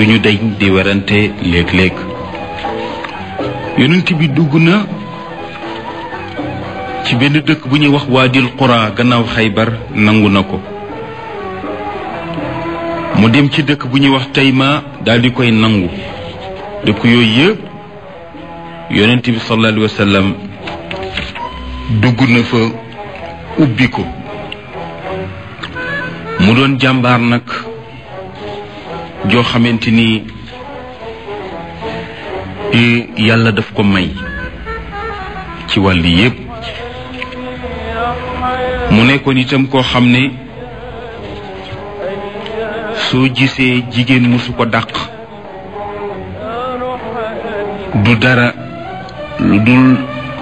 duñu deñ di werante léeg-léeg yonent bi dugg na ci benn dëkk bu ñuy wax waadil qura gannaaw xaybar nangu na ko mu dem ci dëkk bu ñuy wax tayma daal di koy nangu dëkk yooyu yëpp yonent bi sallallahu alayhi wa sallam dugg na fa ubbi ko mu doon jàmbaar nag joo xamante ni yàlla daf ko may ci wàll yépp mu nekkoon itam koo xam ne soo gisee jigéen musu ko dàq du dara lu dul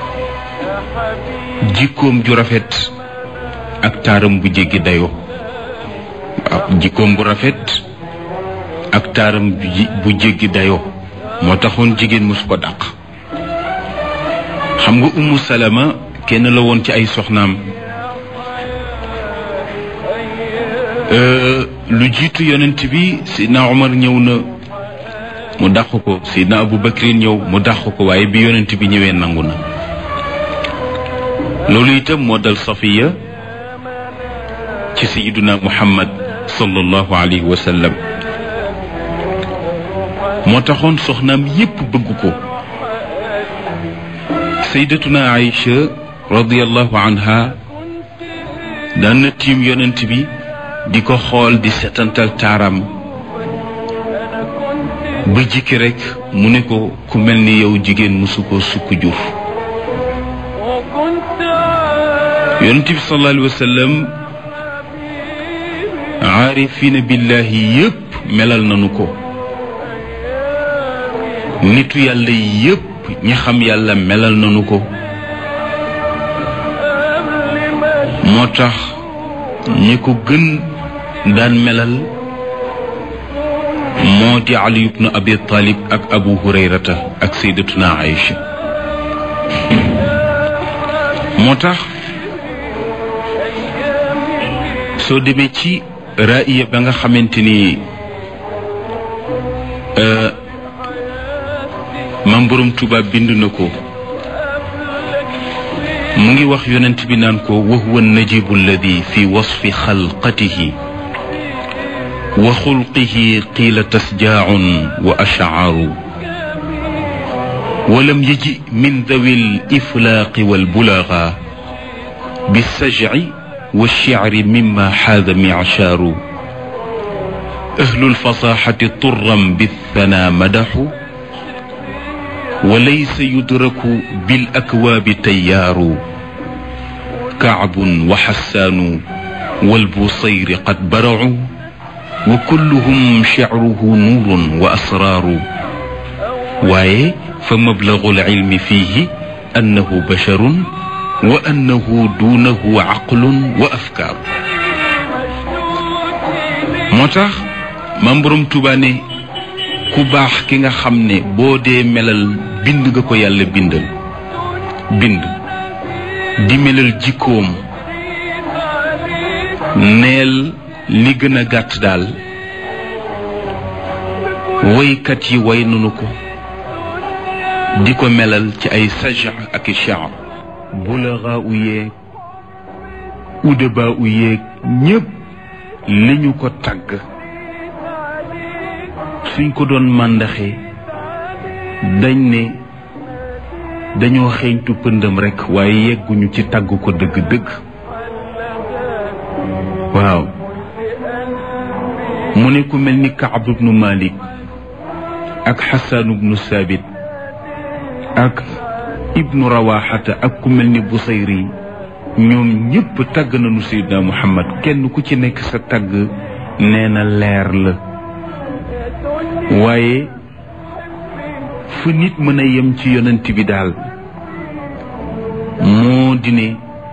jikkoom ju rafet ak taaram bu jéggi dayoo waaw jikkoom bu rafet ak taaram bu jéggi dayoo moo taxoon jigéen mosu ko dàq xam nga ummu salama kenn la woon ci ay soxnaam lu jiitu yonent bi sidna omar ñëw na mu dàq ko sidna abu bakrin ñëw mu dàq ko waaye bi yonent bi ñëwee nangu na loolu itam moo dal safiya ci sayiduna muhammad sallallahu alayhi wa sallam moo taxoon soxnaam yépp bëgg ko sayyidatuna Aïcha radiyallahu anha daan na tiim yonent bi di ko xool di setantal taaram ba jikki rekk mu ne ko ku mel ni yow jigéen mësu ko sukk jur yonent bi sallallahu alayhi wa sallam aarifina billahi yépp melal nanu ko nitu yàlla yépp ñi xam yàlla melal nanu ko moo tax ñi ko gën daan melal moo di ali ibnu abi talib ak abu hurayrata ak sayyidatuna aïcha moo tax soo demee ci raaya ba nga xamante ni mam borom tubaab bind na ko mu ngi wax yonent bi naan ko wa huwa najibu alladi fi wasfi xalqatihi wa xulqihi qiila tasjaaun wa ashcaaru walam yaji min dawi liflaaqi walbulaga bisajci walshicri mima xaada micsaaru ahlu lfasaxati turam bithanaa madaxu وليس يدرك بالأكواب تيار كعب وحسان والبصير قد برعوا وكلهم شعره نور وأسرار واي فمبلغ العلم فيه أنه بشر وأنه دونه عقل وأفكار موتاخ مامبروم توباني ku baax ki nga xam ne boo dee melal bind nga ko yàlla bindal bind di melal jikkoom neel li gën a gàtt daal woykat yi way nanu ko di ko melal ci ay saja ak i shaar bulaxa u yeeg udaba u yeeg ñépp li ñu ko tagg suñ ko doon màndaxe dañ ne dañoo xeeñtu pëndam rekk waaye yegguñu ci tagg ko dëgg-dëgg waaw mu ne ku mel ni Kaab ibnu Malik ak Xasaan ibnu Saabit ak ibnu Rawaxata ak ku mel ni Busayri ñoom ñépp tagg nañu Seydina Muhammad kenn ku ci nekk sa tagg nee na leer la waaye fu nit mën a yem ci yonent bi daal moo di ne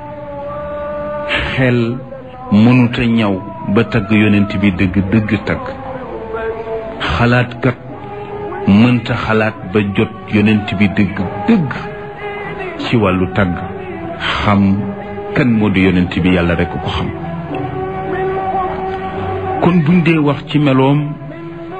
xel mënuta ñaw ba tagg yonent bi dëgg dëgg tagg xalaatkat mënta xalaat ba jot yonent bi dëgg dëgg ci wàllu tagg xam kan moo di yonent bi yàlla rekk ko xam kon buñ dee wax ci meloom